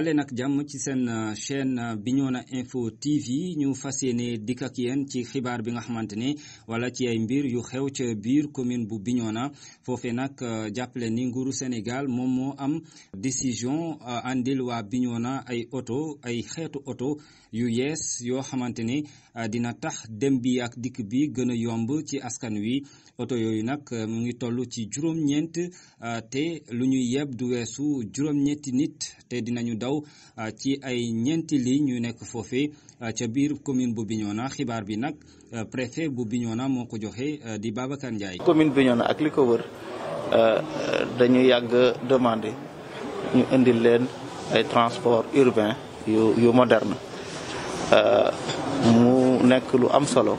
dalee nag jàmm ci seen chaîne Bignona Info TV ñu fas yéene dikk ak yéen ci xibaar bi nga xamante ne wala ci ay mbir yu xew ca biir commune bu Bignona foofee nag jàppale ni nguuru Sénégal moom moo am décision andil waa Bignona ay oto ay xeetu oto yu yees yoo xamante ne dina tax dem bi ak dikk bi gën a yomb ci askan wi oto yooyu nag mu ngi toll ci juróom-ñeent te lu ñuy yeb du weesu juróom-ñetti nit te dinañu daw ci ay ñeenti ligne yu nekk foofee ca biir commune bu Bignona xibaar bi nag préfet bu Bignona moo ko joxe di Babacar Ndiaye. commune Bignona ak li ko wër dañu yàgg demandé ñu indil leen ay transport urbain yu yu moderne mu nekk lu am solo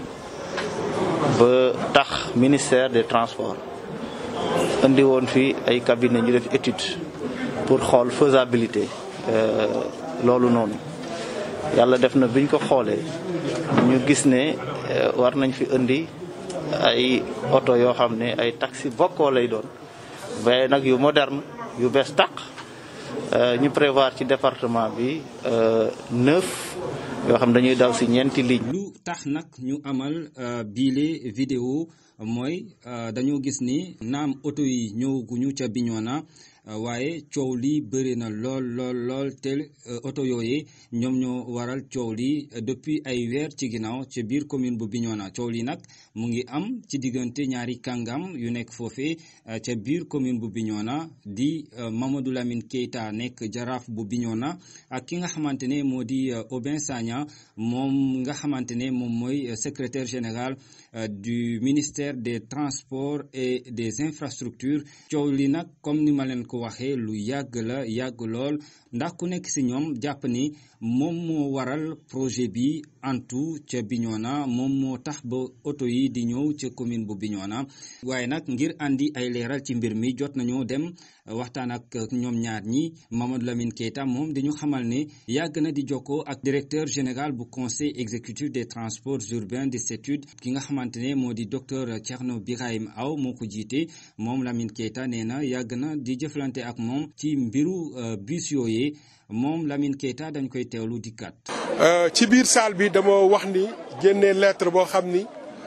ba tax ministère des transports indi woon fi ay cabinet ñu def étude pour xool faisabilité loolu noonu yàlla def na biñ ko xoolee ñu gis ne war nañ fi indi ay oto yoo xam ne ay taxi bokkoo lay doon waaye nag yu moderne yu bees tàq ñu prévoir ci département bi neuf yoo xam dañuy daw si ñeenti ligne lu tax nag ñu amal biile vidéo mooy dañoo gis ni naam oto yi ñëwaguñu ca Bignona waaye coow li bëri na lool lool lool te oto yooyee ñoom ñoo waral coow li depuis ay weer ci ginnaaw ci biir commune bu Bignona coow li nag mu ngi am ci diggante ñaari kàngam yu nekk foofee ca biir commune bu Bignona di Mamadou Lamine Keita nekk jaraaf bu Bignona ak ki nga xamante ne moo di Aubin Sagna moom nga xamante ne moom mooy secrétaire général du ministère des transports et des infrastructures coow li nag comme ni ma leen ko waxee lu yàgg la yàgg lool ndax ku nekk ci ñoom jàpp ni moom moo waral projet bi antu ca Bignona moom moo tax ba oto yi di ñëw ca commune bu Bignona waaye nag ngir andi ay leeral ci mbir mi jot nañoo dem waxtaan ak ñoom ñaar ñi Mamadou Lamine Keita moom dañu xamal ne yàgg na di jokkoo ak directeur général bu conseil exécutif des transports urbains de CETUD ki nga xamante ne moo di docteur Thierno Birahim Aw moo ko jiite moom Lamine Keita nee na yàgg na di jëflante ak moom ci mbiru bus yooyee moom Lamine Keita dañ koy teewlu dikkat. ci biir salle bi dama wax ni génnee lettre boo xam ni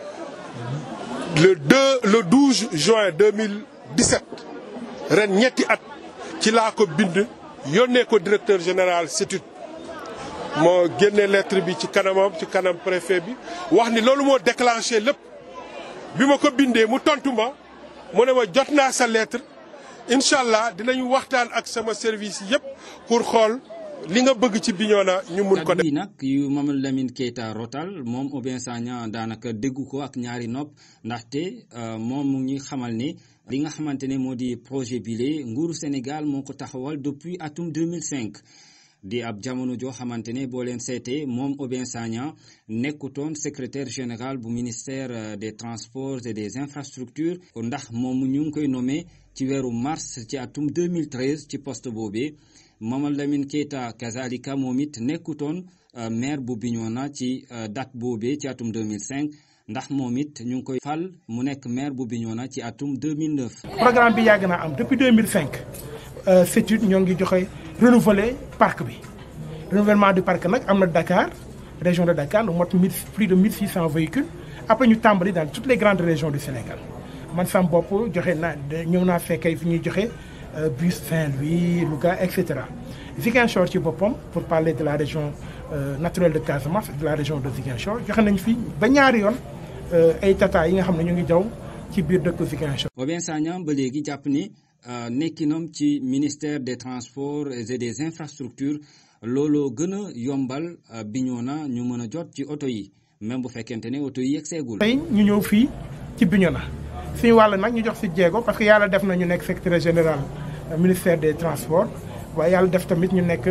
le 2 le 12 juin 2017 ren ñetti at ci laa ko bind yónnee ko directeur général CETUD moo génnee lettre bi ci kanamam ci kanam préfet bi wax ni loolu moo déclenché lépp bi ma ko bindee mu tontu ma mu ne ma jot naa sa lettre. incha allah dinañu waxtaan ak sama service yëpp pour xool li nga bëgg ci Bignona ñu mun ko def. yi nag yu Mamadou Lamine Keita rotal moom Aubin Sagna daanaka déggu ko ak ñaari nopp ndaxte moom mu ngi xamal ne li nga xamante ne moo di projet bile nguuru Sénégal moo ko taxawal depuis atum 2005. di ab jamono joo xamante ne boo leen seetee moom Aubin Sagna nekkutoon secrétaire général bu ministère des transports et des infrastructures ndax moom ñu ngi koy nommé ci weeru mars ci atum 2013 ci poste boobee Mamadou Lamine Keita kazalika moom it nekkutoon maire bu Bignona ci date boobee ci atum 2005 ndax moom it ñu ngi koy fal mu nekk maire bu Bignona ci atum 2009. programme bi yàgg naa am depuis 2005 CETUD ñoo ngi joxe. renouveler parc bi renouvellement du parc nag am na Dakar région de Dakar lu mot mille plus de 1600 véhicules après ñu tàmbali dans toutes les grandes régions du Sénégal man sam bopp joxe naa ñëw naa fekkee fi ñuy joxe bus Saint-Louis Louga et cetera Ziguinchor ci boppam pour parler de la région naturelle de Casamance de la région de Ziguinchor joxe nañ fi ba ñaari yoon ay tata yi nga xam ne ñu ngi jaw ci biir dëkk Ziguinchor. Aubin Sagna ba léegi jàpp ni. nekkinam ci ministère des transports et des infrastructures looloo gën a yombal Bignona ñu mën a jot ci oto yi même bu fekkente ne oto yi yegg seegul. tey ñu ñëw fii ci Bignona suñu wàll nag ñu jox si jéego parce que yàlla def na ñu nekk secrétaire général ministère des transports waaye yàlla def tamit ñu nekk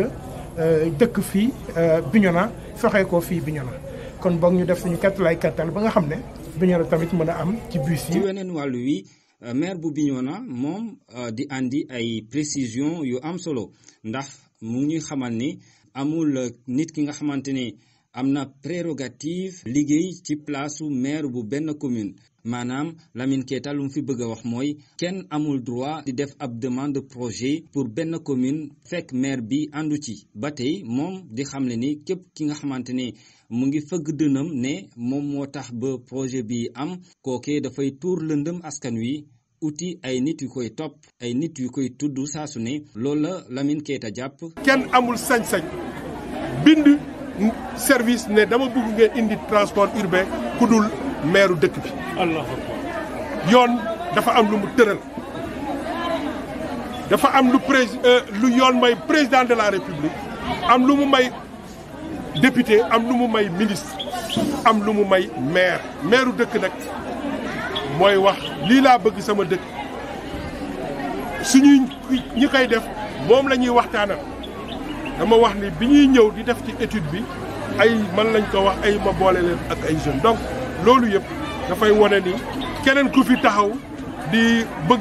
dëkk fii Bignona soxee ko fii Bignona kon boog ñu def suñu kattalaay kattal ba nga xam ne Bignona tamit mën a am ci bus yi. ci weneen wàllu wi. maire bu Bignona moom di andi ay précision yu am solo ndax mu ngi xamal ni amul nit ki nga xamante ni am na prérogative liggéey ci placeu maire bu benn commune maanaam Lamine Keita lu mu fi bëgg a wax mooy kenn amul droit di def ab demande projet pour benn commune fekk maire bi àndu ci ba tey moom di xamle ni képp ki nga xamante ne mu ngi fëgg dënam ne moom moo tax ba projet bi am kooke dafay tuur lëndëm askan wi uti ay nit yu koy topp ay nit yu koy tudd saa su ne loolu la Lamine Keita jàpp. kenn amul sañ-sañ bind service ne dama bëgg ngeen indi transport urbain ku dul maire dëkk bi. yoon dafa am lu mu tëral dafa am lu prés lu yoon may président de la république am lu mu may député am lu mu may ministre am lu mu may maire maire dëkk nag mooy wax lii laa bëgg sama dëkk suñuy ñi koy def moom la ñuy waxtaanal dama wax ni bi ñuy ñëw di def ci étude bi ay man lañ ko wax ay ma boole leen ak ay jeunes donc loolu yëpp dafay wane ni keneen ku fi taxaw di bëgg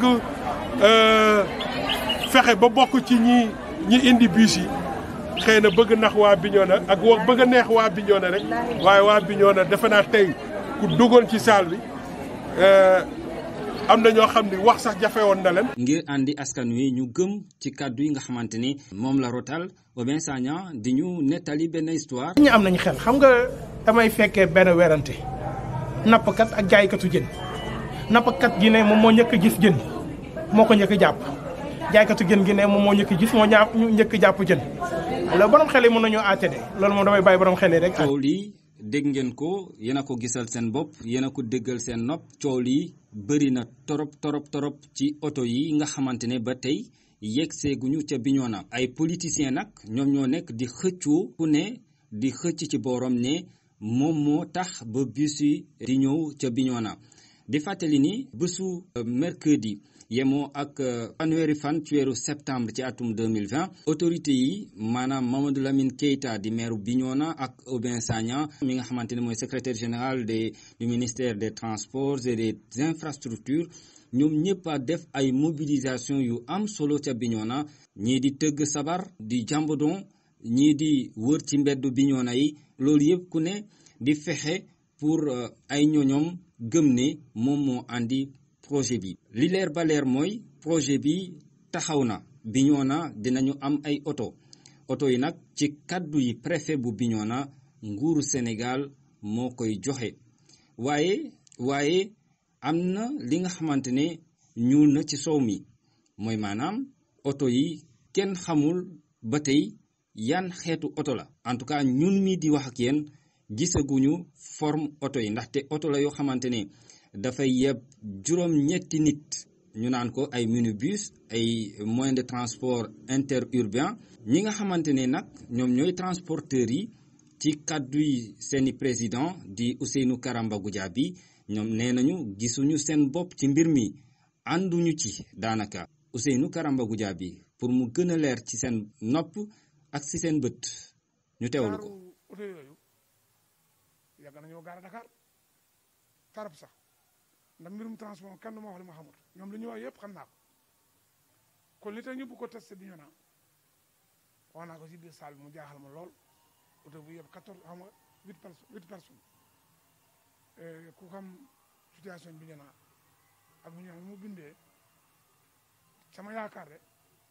fexe ba bokk ci ñi ñi indi bus yi xëy na bëgg nax waa Bignona ak wa bëgg a neex waa Bignona rek waaye waa Bignona defe naa tey ku duggoon ci salle bi am na ñoo xam ni wax sax jafe woon na leen. ngir andi askan wi ñu gëm ci kàddu yi nga xamante ni moom la rotal Oben Sagna di ñu nettali benn histoire. ñu am nañu xel xam nga damay fekkee benn werante nappkat ak jaaykatu jën nappkat gi ne moom moo njëkk a gis jën moo ko njëkk a jàpp jaaykatu jën gi ne moom moo njëkk a gis moo ñaa njëkk a jàpp jën alors borom xel yi mën nañoo àtte de loolu moom damay bàyyi borom xel yi rek. coow lii dégg ngeen ko yéen a ko gisal seen bopp yéen a ko déggal seen nopp coow lii bëri na torop torop torop ci oto yi nga xamante ne ba tey yegg seeguñu ca Bignona ay politiciens nag ñoom ñoo nekk di xëccoo ku ne di xëcc ci borom ne moom moo tax ba bus yi di ñëw ca Bignona di fàttali ni bésu mercredi yemoo ak fanweeri fan ci weeru septembre ci atum 2020 autorité yi maanaam Mamadou Lamine Keita di maire Bignona ak Oben Sagna mi nga xamante ne mooy secrétaire général des du ministère des transports et des infrastructures ñoom ñëpp a def ay mobilisation yu am solo ca Bignona ñii di tëgg sabar di jambodon ñii di wër ci mbeddu Bignona yi loolu yëpp ku ne di fexe pour ay ñoñom gëm ne moom moo andi projet bi li leer ba leer mooy projet bi taxaw na Bignona dinañu am ay oto oto yi nag ci kàddu yi préfet bu Bignona nguuru Sénégal moo koy joxe waaye waaye am na li nga xamante ne ñuul na ci soow mi mooy maanaam oto yi kenn xamul ba tey yan xeetu oto la en tout cas ñun mi di wax ak yéen gisaguñu forme oto yi ndaxte oto la yoo xamante ne dafay yeb juróom-ñetti nit ñu naan ko ay minibus ay moyens de transport interurbain ñi nga xamante ne nag ñoom ñooy transporteurs yi ci kàddu yi seeni président di Ousseynou Karamba Goudiaby ñoom nee nañu gisuñu seen bopp ci mbir mi ànduñu ci daanaka Ousseynou Karamba Goudiaby pour mu gën a leer ci seen nopp ak ci seen bët ñu teewlu ko. oto yooyu yàgg nañoo gaara Dakar tarab sax ndax mbirum transport kan du ma wax li ma xamul ñoom li ñu wax yëpp xam naa ko kon li tax ñu bu ko testé bi ñu naan wax naa ko ci biir salle bi mu jaaxal ma lool oto bu yëpp quatorze xam nga huit personnes huit personnes ku xam situation bi ñu naan ak bu ñu naan mu bindee sama yaakaar de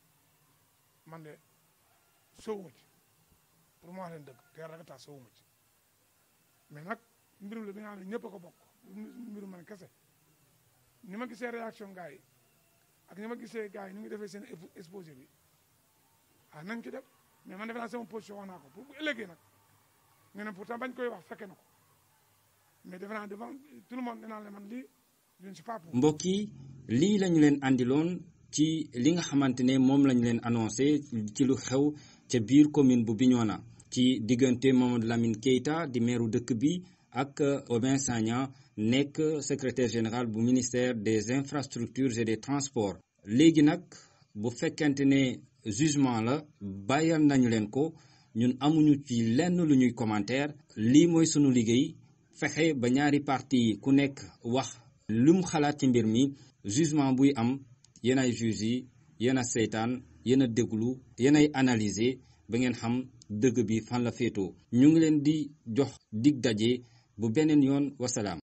man de sowuma ci pour ma wax leen dëgg te yàlla rek tax sowuma ci mais nag mbirum la bi nga xam ne ñëpp a ko bokk mbirum man kese ni ma gisee réaction gars yi ak ni ma gisee gars yi ni ngi defee seen exposé bi ah nañ ci def mais man defe naa sama position wax naa ko pour bu ëllëgee nag ñu ne pourtant bañ koy wax fekke na ko mais defe naa devant tout le monde dinaa le man lii je ne suis pas pour. mbokk yi lii lañu leen andiloon ci li nga xamante ne moom lañu leen annoncé ci lu xew ca biir commune bu Bignona ci diggante Mamadou Lamine Keita di meeru dëkk bi ak Oben Sagna nekk secrétaire général bu ministère des infrastructures et des transports léegi nag bu fekkente ne jugement la bàyyal nañu leen ko ñun amuñu ci lenn lu ñuy commentaire lii mooy sunu liggéey fexe ba ñaari parti yi ku nekk wax lu mu xalaat ci mbir mi jugement buy am yéen ay juge yi yéen a seytaan yéen a déglu yéen ay analyser ba ngeen xam dëgg bi fan la féetoo ñu ngi leen di jox dig daje bu beneen yoon wasalaam